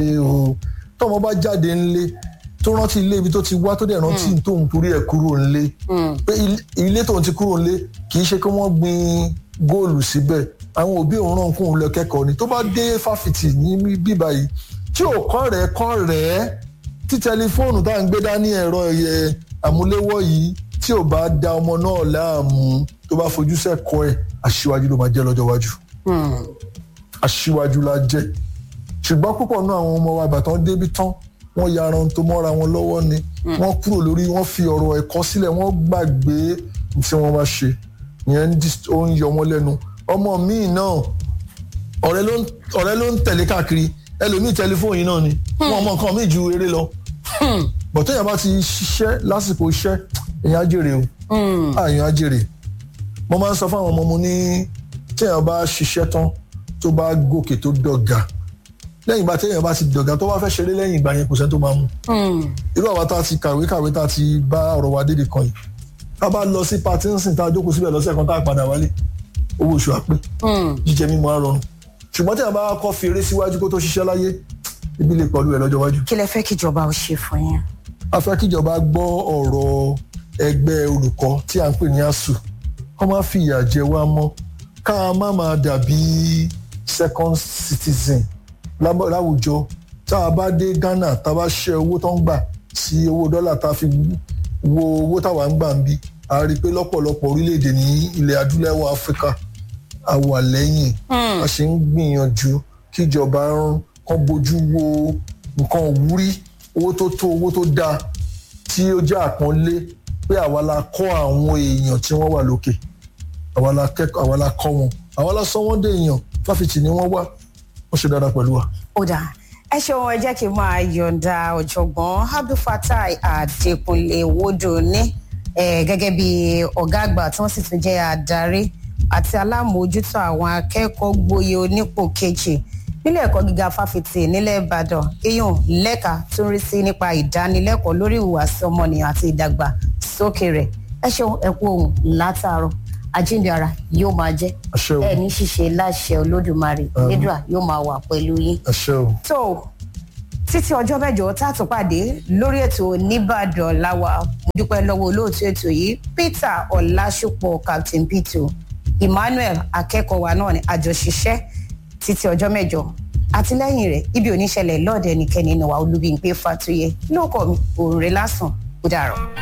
o tọmọ bá jáde ńlé tó rántí ilé ibi tó ti wá tó dẹ̀ rántí tóun torí ẹ̀ kúrò ńlé pé il- ilé tóun ti kúrò ńlé kì í ṣe pé wọ́n gbin góòlù síbẹ̀ àwọn òbí òun ràn kóun lọ kẹ́kọ̀ọ́ ni tó bá dé fáfitì ní bíbá yìí tí ò kọ́ rẹ̀ kọ́ rẹ̀ tí tẹlifóònù tá à ń gbé dání ẹ̀rọ ẹ̀yẹ àmúléwọ́ yìí tí ò bá da ọmọ náà láàmú tó bá fojú sẹ́kọ̀ọ́ ẹ̀ aṣíwájú ló máa jẹ́ lọ́jọ́ iwájú aṣíwájú la jẹ́ ṣùgbọ́n púpọ̀ náà àwọn ọmọ wa ìbátan débi tán wọ́n ya ara ohun tó mọ́ra wọn lọ́wọ́ ni wọ́n kúrò lórí wọ́n fi ọ̀rọ̀ ẹ̀kọ́ sílẹ̀ wọ́n gbàgbé tí wọ́n bá ṣe ìyẹn ń dis- ó ń yọ wọ́n lẹ́nu ọmọ míì náà ọ̀rẹ́ ló ń ọ̀rẹ́ ló ń tẹ̀lé káàkiri ẹlòmíì tẹlifóònù yìí náà ni wọn mọ nǹkan míì ju eré lọ bọ̀ téèyàn bá ti ṣiṣẹ́ lásìkò iṣẹ́ èèyàn á jèrè o àyàn á jèrè mo máa ń sọ fáwọn ọmọ mo ní téèyàn bá ṣiṣẹ́ tán tó bá gòkè tó dọ̀gà lẹ́yìn ìgbà téèyàn bá ti dọ̀gà tó bá fẹ́ ṣeré lẹ́yìn ìgbà yẹn kò sẹ́ni tó máa mú irú àwa tá a ti kàwé kàwé tá a ti bá ọ̀rọ̀ wa dédé kan yìí tá a bá lọ sí patinsin tá a jókòó síbẹ̀ lọ́sẹ̀ kan tá a padà wálé owó oṣù àpé jíjẹ mímu á rọrùn ṣùgbọ́n téèyàn bá kọ́ fi eré síwájú kó tó ṣiṣẹ́ láyé ibi lè pọ̀lú ẹ̀ lọ́jọ́ iwájú kí lẹ fẹ́ kíjọba ó ṣe fún yín. a fẹ́ kíjọba gbọ́ ọ̀rọ̀ ẹgbẹ́ olùkọ́ tí à ń pè ní ASUU kọ́ máa fi ìyà jẹ wá mọ́ ká má máa dàbí second citizen lábọ̀- láwùjọ tá a bá dé Ghana tá a bá ṣe owó tó ń gbà sí owó dọ́là tá a fi wo owó táwa ń gbà ń bí a rí i pé lọ́pọ̀lọpọ̀ orílẹ̀-èdè ní ilẹ̀ adúláwọ̀ Áfíríkà a wà lẹ́yìn a ṣe ń gbìyànjú kíjọba ń kàn bójú wo nǹkan òwúrí owó tó tó owó tó dáa tí ó jẹ́ àpọ́nlé pé àwa la kọ́ àwọn èèyàn tí wọ́n wà lókè àwa la kẹ́kọ̀ọ́ àwa la kọ́ wọn àwa la sọ wọ́n dé èèyàn fáfitì ni wọ́n wà wọ́n ṣe dáadáa pẹ̀lú wa. ó dáa ẹ ṣeun ẹ jẹ́ kí n máa yọ̀ǹda ọ̀jọ̀gbọ́n abdulfatai adékúnlé wodò ní eh, gẹ́gẹ́ bí ọ̀gá àgbà tí wọ́n sì tún jẹ́ adarí àti alámòójútó àwọn akẹ́kọ̀ọ́ gboyè onípò kejì nílé ẹ̀kọ́ gíga fáfitì nílẹ̀ ìbàdàn iyùn lẹ́ka tó ń rí sí nípa ìdánilẹ́kọ̀ọ́ lórí ìhùwàsí ọmọnìyàn àti ìdàgbàsókè rẹ̀ ẹ ṣeun ẹ kú ohun látàárọ̀ àjíǹde ara yóò máa jẹ́ Àṣẹ o. ẹ ní ṣíṣe láṣẹ olódùmarè nídùá yóò máa wà pẹ̀lú yín ẹ ṣé o. tó títí ọjọ́ mẹ́jọ tá a tún pàdé lórí ètò nìbàdàn láwa mo dúpẹ́ lọ́wọ́ olóòtú ètò yìí peter ọ̀làṣùpọ̀ captain peter emmanuel akẹ́kọ̀ọ́ wa náà ní àjọṣiṣẹ́ títí ọjọ́ mẹ́jọ àtìlẹ́yìn rẹ̀ ibi oníṣẹ̀lẹ̀ lọ́ọ̀dẹ̀ ẹnikẹ́ni nìwà olúbíyìn pé fàtúyẹ lóòkọ̀ mi òòrè lásán ó dàrọ̀.